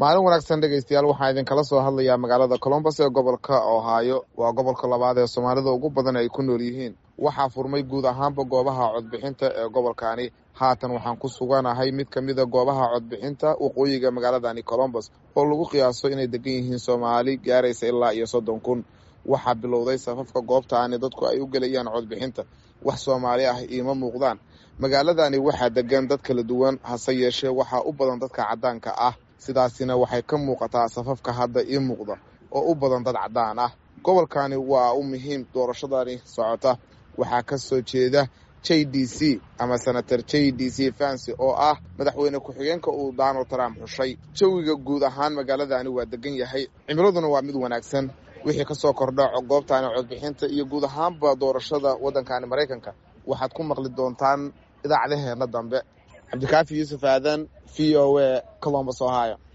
maalin wanaagsan dhegaystayaal waxaan idinkala soo hadlayaa magaalada colombos ee gobolka ohaayo waa gobolka labaad ee soomaalida ugu badan ay ku nool yihiin waxaa furmay guud ahaanba goobaha codbixinta ee gobolkani haatan waxaan ku suganahay mid ka mida goobaha codbixinta waqooyiga magaaladani colombos oo lagu qiyaaso inay degan yihiin soomaali gaaraysa ilaa iyo soddon kun waxaa bilowday safafka goobtaani dadku ay u gelayaan codbixinta wax soomaali ah iima muuqdaan magaaladani waxaa degan dad kala duwan hase yeeshee waxaa u badan dadka caddaanka ah sidaasina waxay ka muuqataa safafka hadda ii muuqda oo u badan dad caddaan ah gobolkani waa u muhiim doorashadani socota waxaa ka soo jeeda j d c ama senator j d c fancy oo ah madaxweyne ku-xigeenka uu donald trump xushay jawiga guud ahaan magaaladani waa degan yahay cimiladuna waa mid wanaagsan wixii ka soo kordha goobtaani codbixinta iyo guud ahaanba doorashada waddankani maraykanka waxaad ku maqli doontaan idaacadaheenna dambe cabdikaafi yuusuf aadan v o a colombos ohio